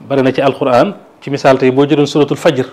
bari na ci alquran ci misaal tey boo jëloon suratul fajr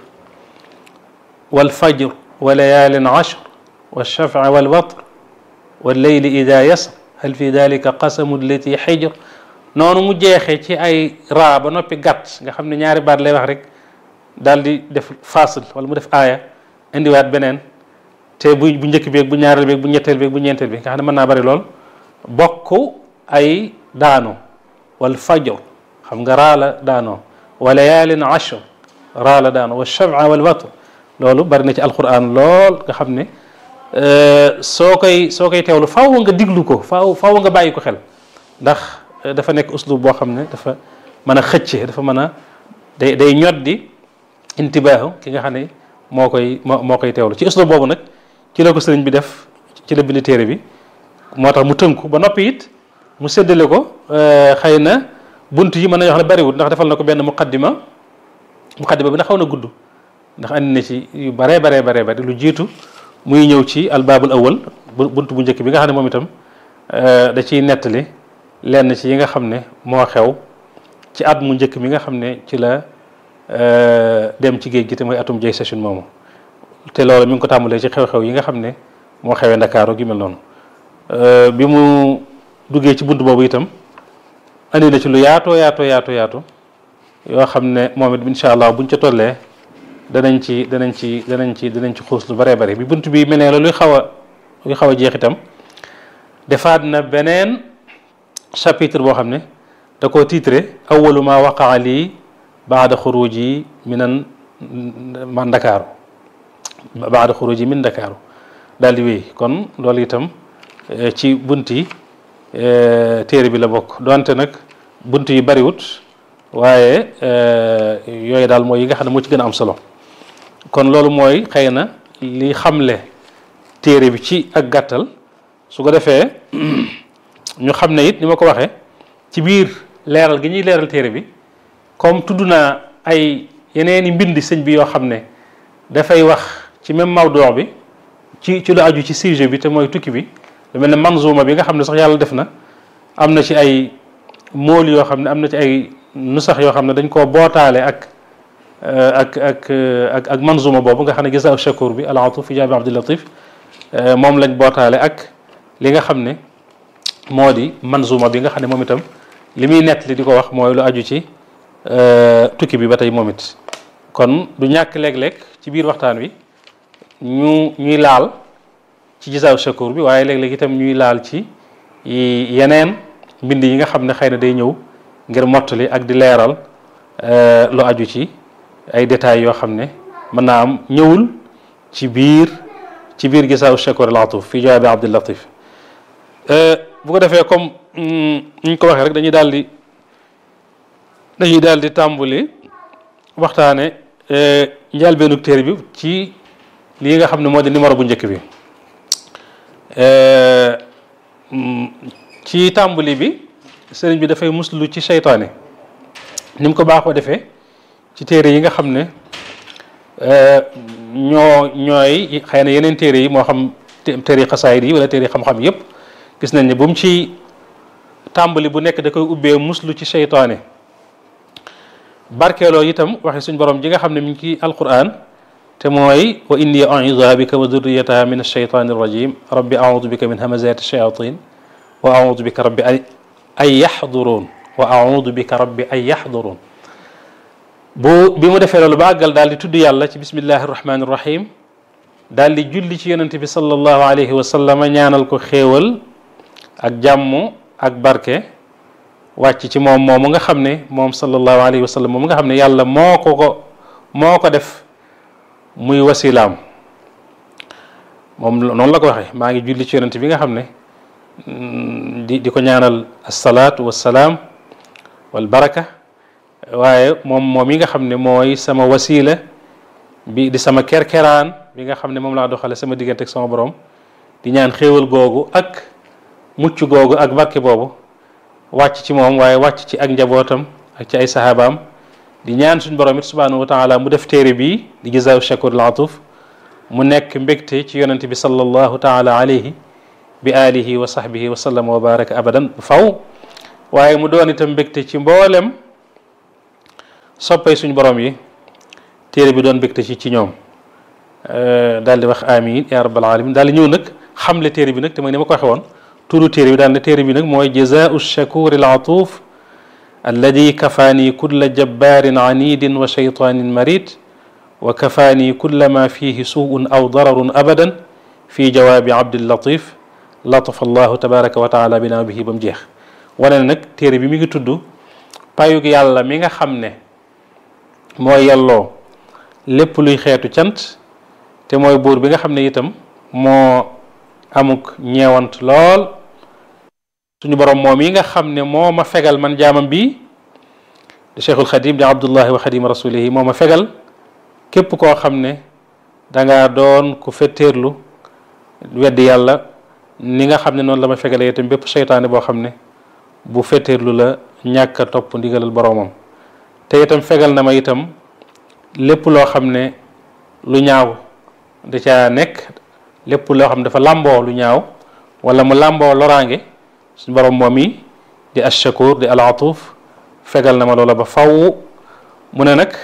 wal fajr wa layaalin ashr wa shafci wal watr wal leyli ida yasr hal fi dalika qasamu lati xijr noonu mu jeexee ci ay raa ba noppi gàtt nga xam ne ñaari baat lay wax rek daal di def fasil wala mu def aaya indiwaat beneen te bu bu njëkk beeg bu ñaareel beeg bu ñetteel beeg bu ñeenteel bi nga xam ne mën naa bari lool bokk ay daano wal fajr xam nga raa la daanoo wa layaalin ashr raa la daanoo wa shaf'a wal watr loolu bari na ci alquran lool nga xam ne soo koy soo koy teewlu faaw nga diglu ko faaw faaw nga bàyyi ko xel ndax dafa nekk uslub boo xam ne dafa mën a xëcce dafa mën a day day ñoddi intibaahu ki nga xam ne moo koy moo moo koy teewlu ci uslub boobu nag ci la ko sëriñ bi def ci la bind téere bi moo tax mu tënku ba noppi it mu séddale ko xëy na bunt yi mën nañu wax ne bariwul ndax defal na ko benn muqaddima muqaddima bi na xaw na gudd ndax andi na ci yu baree baree baree bari lu jiitu muy ñëw ci albaabul awal bunt bu njëkk bi nga xam ne moom itam da ciy nettali lenn ci yi nga xam ne moo xew ci at mu njëkk mi nga xam ne ci la dem ci géej gi te mooy atum jay session moomu te loolu mi ngi ko tàmbalee ci xew-xew yi nga xam ne moo xewee ndakaaru gi mel noonu bi mu duggee ci bunt boobu itam andi na ci lu yaatoo yaatoo yaatoo yaatu yoo xam ne moom it incha allah buñ ca tollee danañ ci danañ ci danañ ci danañ ci xuus lu bëree bëri bi bunt bi mel ne la luy xaw a luy xaw a jeex itam defaat na beneen chapitre boo xam ne da koo titré awalu ma waqaa lii baada xuruji minan man ndakaaru baada xuruji min ndakaaru daal di wéy kon loolu itam ci bunt yi téere bi la bokk donte nag bunt yi bariwut waaye yooyu daal mooy yi nga xam ne moo ci gën a am solo kon loolu mooy xëy na li xamle téere bi ci ak gàttal su ko defee ñu xam ne it ni ma ko waxee ci biir leeral gi ñuy leeral téere bi comme tudd naa ay yeneeni mbindi sëñ bi yoo xam ne dafay wax ci même mawduu bi ci ci lu aju ci sujet bi te mooy tukki bi lu mel ne manzuma bi nga xam ne sax yàlla def na am na ci ay mool yoo xam ne am na ci ay nusax yoo xam ne dañ koo bootaale ak ak ak ak ak manzuma boobu nga xam ne gisa shakur bi al atuf fi jaabi abdul latif moom lañ bootaale ak li nga xam ne moo di manzuma bi nga xam ne moom itam li muy nett li di ko wax mooy lu aju ci tukki bi ba tey moom it kon du ñàkk léeg-léeg ci biir waxtaan wi ñu ñuy laal ci gisaaw shakur bi waaye léeg-léeg itam ñuy laal ci yeneen mbind yi nga xam ne xëy na day ñëw ngir mottali ak di leeral lu aju ci ay détails yoo xam ne mën naa am ñëwul ci biir ci biir gisaaw shakur al atuf fi jawaabi abdul latif bu ko defee comme ñu ko waxee rek dañuy daal di dañuy daal di tàmbuli waxtaane njëlbeenu téere bi ci lii nga xam ne moo di numéro bu njëkk bi ci tàmbali bi sëriñ bi dafay muslu ci seytaane ni mu ko baaxoo defee ci téere yi nga xam ne ñoo ñooy xëy na yeneen téere yi moo xam téere xasaayid yi wala téere xam-xam yépp gis nañ ne bu mu ci tàmbali bu nekk da koy ubbee muslu ci seytaane barkeeloo itam waxe suñ borom ji nga xam ne mi ngi ci alquran te mooy wa inni u'iiduha bika wa durriyataha min alsheytani irrajim rabbi audu bika min hamazati shayatin wa audu bika rabbi an yaxduruun wa audu bika rabbi an yaxduruun bu bi mu defee loolu ba àggal daal di tudd yàlla ci bismillahi irrahmani irrahim daal di julli ci yonente bi sallallahu alayhi wa sallama ñaanal ko xéewal ak jàmm ak barke wàcc ci moom moomu nga xam ne moom sallallahu alayhi wa sallam moom nga xam ne yàlla moo ko ko moo ko def muy wasilaam moom noonu la ko waxee maa ngi julli ci yonent bi nga xam ne di di ko ñaanal assalaatu wassalaam wal baraka waaye moom moom yi nga xam ne mooy sama wasila bi di sama kerkeraan bi nga xam ne moom laa doxale sama diggante ak sama borom di ñaan xéewal googu ak mucc googu ak barke boobu wàcc ci moom waaye wàcc ci ak njabootam ak ci ay sahabaam di ñaan suñ borom it subhanahu wa taala mu def téere bii di jazaaw shakur al atuf mu nekk mbégte ci yonente bi sallallahu taala alayhi bi alihi wa sahbihi wa sallam wa baraka abadan faw waaye mu doon itam mbégte ci mboolem soppay suñu borom yi téere bi doon bégte ci ci ñoom daal di wax amin ya rabbal alamin daal di ñëw nag xamle téere bi nag te mooy ni ma ko waxe woon turu téere bi daal ne téere bi nag mooy jazaau shakur al atuf alladi kafaani kulla jabbarin anidin wa shaytanin marid wa kafaani kulla ma fihi suun aw dararun abadan fi jawaabi abdillatif latafa allahu tabaraka wa taala bina bihi ba mu jeex wane ne nag téere bi mi ngi tudd payug yàlla mi nga xam ne mooy yelloo lépp luy xeetu cant te mooy buur bi nga xam ne itam moo amuk ñeewant lool suñu borom moom yi nga xam ne moo ma fegal man jaamam bi di cheikhul xadim di abdullahi wa xadim rasulihi moo ma fegal képp koo xam ne danga doon ku fetteerlu weddi yàlla ni nga xam ne noonu la ma fegalee itam bépp seytaane boo xam ne bu fetteerlu la ñàkk a topp ndigalal boroomam te itam fegal na ma itam lépp loo xam ne lu ñaaw da caa nekk lépp loo xam ne dafa làmboo lu ñaaw wala mu làmboo loraange suñu borom moom yi di ashakur di alaatuf fegal na ma loola ba faw mu ne nag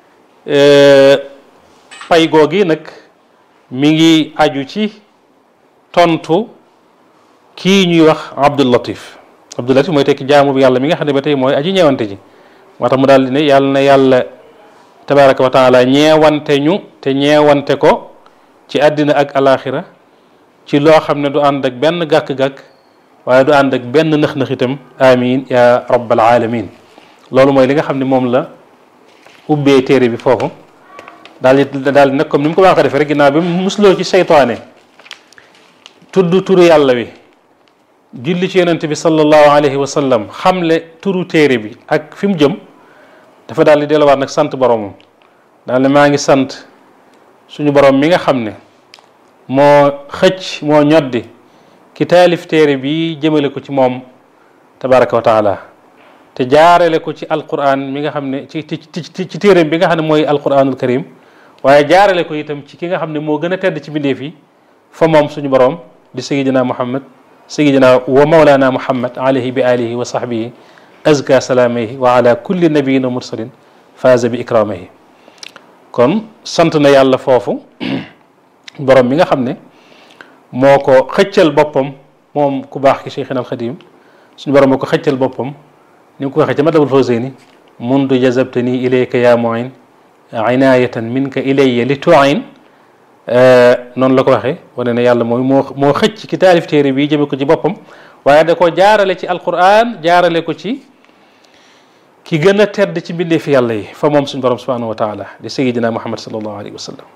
pay googi nag mi ngi aju ci tontu kii ñuy wax Abdul Latif Abdul Latif mooy tekki jaamu bi yàlla mi nga xam ne ba tey mooy aji ñeewante ji moo tax mu daal di ne yàlla na yàlla tabaraka wa taala ñeewante ñu te ñeewante ko ci àddina ak alaxira ci loo xam ne du ànd ak benn gàkk-gàkk waaye du ànd ak benn nëx-nëx itam amin ya rabbal alamin loolu mooy li nga xam ne moom la ubbee téere bi foofu daal di daal di nag comme ni mu ko baax a defee rek ginnaaw bi mu musloo ci seytaane tudd turu yàlla wi julli ci yonent bi sallallahu alayhi wa sallam xamle turu téere bi ak fi mu jëm dafa daal di delluwaat nag sant boromam daal ne maa ngi sant suñu borom mi nga xam ne moo xëcc moo ñoddi ki taalif téere bi jëmale ko ci moom tabaraka wa taala te jaarale ko ci alquran mi nga xam ne ci ci ci téere bi nga xam ne mooy alquranul karim waaye jaarale ko itam ci ki nga xam ne moo gën a tedd ci bindeef yi fa moom suñu borom di sayidina muhammad sayidina wa mawlana muhammad alayhi bi alihi wa sahbihi azka salaamihi wa ala kulli nabiyin wa mursalin faaza bi ikramihi kon sant na yàlla foofu borom mi nga xam ne moo ko xëccal boppam moom ku baax ki cheikhina alxadim suñu borom moo ko xëccal boppam ni nga ko waxee ca madabul fawzeyni mundu jazabtani ilayka ya muin inayatan minka ilayya li tuin noonu la ko waxee wane ne yàlla mooy moo moo xëcc ki taalif téere bi jëme ko ci boppam waaye da ko jaarale ci alquran jaarale ko ci ki gën a tedd ci mbindeefi yàlla yi fa moom suñu borom subhanahu wa taala di sayidina muhammad salallahu alayhi wa sallam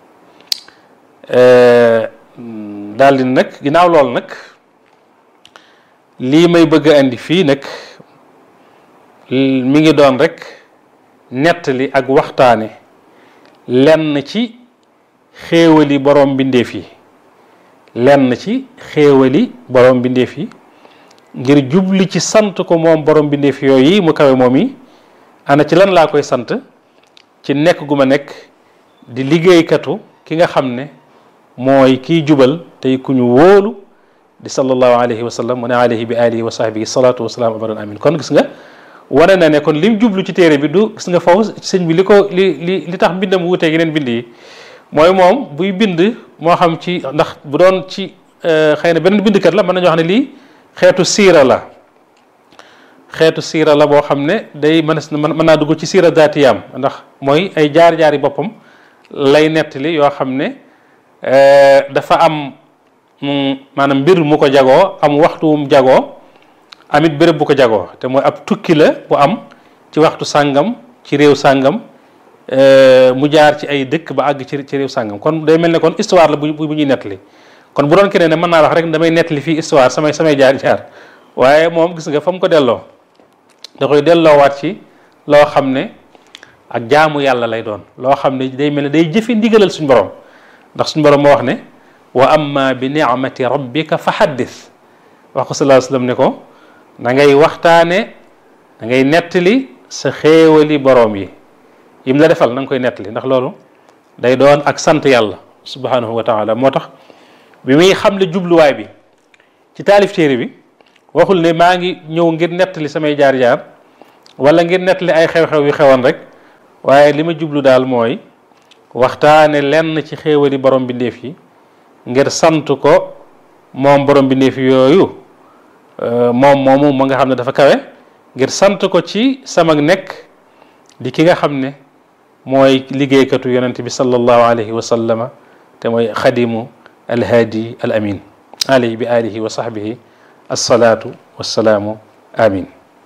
daal di nag ginnaaw loolu nag lii may bëgg a indi fii nag mi ngi doon rek nettali ak waxtaane lenn ci xéewali borom mbindeef yi lenn ci xéewali borom mbindeef yi ngir jubli ci sant ko moom borom mbindeef yooyu mu kawe moom yi ana ci lan laa koy sant ci nekk gu ma nekk di liggéeykatu ki nga xam ne mooy kiy jubal tey ku ñu wóolu di sallallahu alayhi wa sallam mu ne alayhi bi alihi wa sahbihi salatu wasalaam abadan amin kon gis nga wane na ne kon lim jublu ci téere bi du gis nga foofu sëñ bi li ko li li li tax mbindam wuutee yeneen bind yi mooy moom buy bind moo xam ci ndax bu doon ci xëy na beneen bindkat la mën nañoo xam ne lii xeetu siira la xeetu siira la boo xam ne day mën mën naa dugg ci siira daatiyaam ndax mooy ay jaar-jaari boppam lay nettali yoo xam ne dafa am maanaam mbir mu ko jagoo am waxtu mu jagoo amit béréb bu ko jagoo te mooy ab tukki la bu am ci waxtu sàngam ci réew sàngam mu jaar ci ay dëkk ba àgg ci ci réew sàngam kon day mel ne kon histoire la bu bu ñuy nettali kon bu doon keneen ne mën naa wax rek damay nettali fii histoire samay samay jaar jaar waaye moom gis nga fa mu ko delloo da koy delloowaat ci loo xam ne ak jaamu yàlla lay doon loo xam ne day mel ne day jëfe ndigalal suñu borom ndax suñu borom moo wax ne wa amma bi ni'mati rabbika fa haddith wax ko sallallahu alayhi wasallam ne ko da ngay waxtaane da ngay nettali sa xéewali boroom yi yim la defal na nga koy nettali ndax loolu day doon ak sant yàlla subhanahu wa taala moo tax bi muy xamle jubluwaay bi ci taalif téere bi waxul ne maa ngi ñëw ngir nettali samay jaar-jaar wala ngir nettali ay xew-xew yu xewoon rek waaye li ma jublu daal mooy waxtaane lenn ci xéewali borom bindeef yi ngir sant ko moom borom bindeef yooyu moom moomu ma nga xam ne dafa kawe ngir sant ko ci sama nekk di ki nga xam ne mooy liggéeykatu yonent bi sallallahu alayhi wa sallama te mooy xadimu alhaadi al amin alayhi bi alihi wa sahbihi assalaatu wassalaamu amin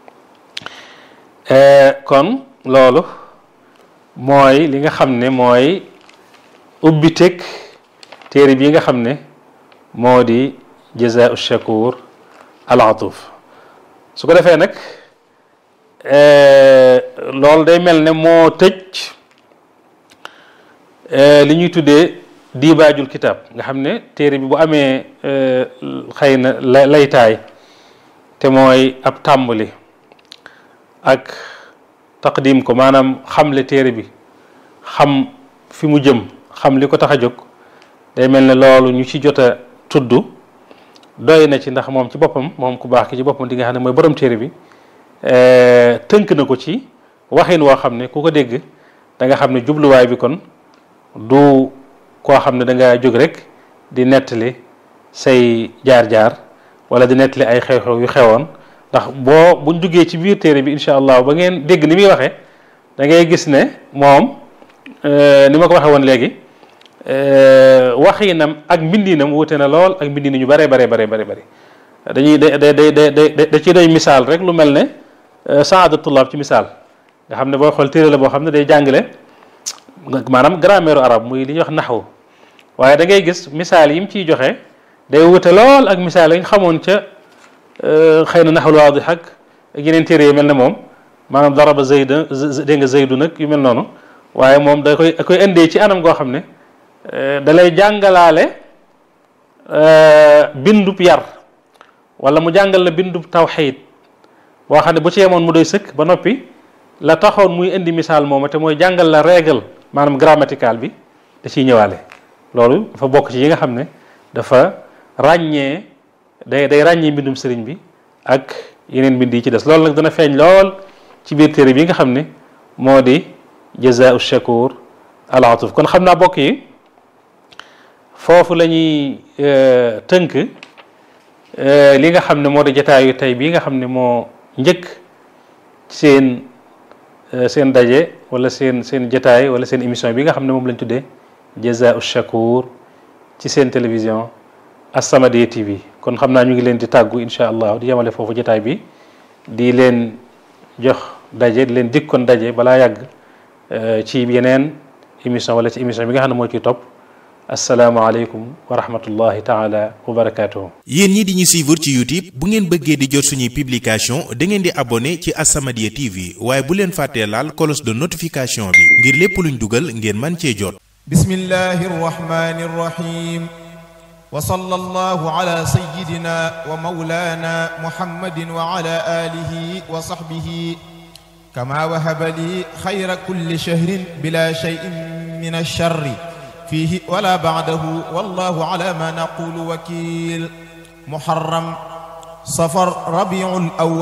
kon loolu mooy li nga xam ne mooy ubbi teg téere bi nga xam ne moo di jazaau shakur al atuf su ko defee nag loolu day mel ne moo tëj li ñuy tuddee diibaajul kitaab nga xam ne téere bi bu amee xëy na laytaay te mooy ab tàmbali ak taqdim ko maanaam xamle téere bi xam fi mu jëm xam li ko tax a jóg day mel ne loolu ñu ci jot a tudd doy na ci ndax moom ci boppam moom ku baax ki ci boppam di nga xam ne mooy borom téere bi tënk na ko ci waxin woo xam ne ku ko dégg da nga xam ne jubluwaay bi kon du koo xam ne da nga jóg rek di nettali say jaar-jaar wala di nettali ay xew-xew yu xewoon ndax boo buñ duggee ci biir téere bi incha allah ba ngeen dégg ni muy waxee da ngay gis ne moom ni ma ko waxee woon léegi waxinam ak mbindinam wute na lool ak mbindin ñu bare bare bare bare bëri dañuy da da da da da ci doy misaal rek lu mel ne saada tullaab ci misaal nga xam ne boo xool téere la boo xam ne day jàngale maanaam grammaire arabe muy li ñuy wax naxwu waaye da ngay gis misaal yi mu ciy joxe day wute lool ak misaal yi nga xamoon ca xëy na naxwul waadix ak yeneen téere yi mel ne moom maanaam daraba zayda dégg nga zaydu nag yu mel noonu waaye moom da koy da koy indee ci anam goo xam ne da lay jàngalaale bindub yar wala mu jàngal la bindub tawxiid boo xam ne bu ci yemoon mu doy sëkk ba noppi la taxoon muy indi misaal mooma te mooy jàngal la règle maanaam grammatical bi da ciy ñëwaale loolu dafa bokk ci yi nga xam ne dafa ràññee day day ràññee mbindum sëriñ bi ak yeneen mbind yi ci des loolu nag dana feeñ lool ci biir téere bi nga xam ne moo di jazaau shakur al atuf kon xam naa bokk yi foofu la ñuy tënk li nga xam ne moo di jataayu tey bii nga xam ne moo njëkk seen seen daje wala seen seen jataay wala seen émission bi nga xam ne moom lañ tuddee jazaau shakur ci seen télévision As-Samadiyya TV kon xam naa ñu ngi leen di tàggu incha allah di yemale foofu jataay bi di leen jox daje di leen dikkoon daje balaa yàgg ci yeneen émission wala ci émission bi nga xam ne moo ciy topp asalaamaaleykum wa rahmatullahi taala wa barakaatuhu. yéen ñi di ñu suivre ci youtube bu ngeen bëggee di jot suñuy publication da ngeen di abonné ci As-Samadiyya TV waaye bu leen fàttee laal cloche de notification bi ngir lépp luñ dugal ngeen man cee jot. bismillahi rahmani rahim. wa sallallahu ala sayyidina wa mawlana muhammadin wa ala alihi wa sahbihi kama wahaba li xayra kulli shahrin bila shay'in min ash-sharri fihi wala ba'dahu wallahu ala ma naqulu wakil muharram safar rabiul awwal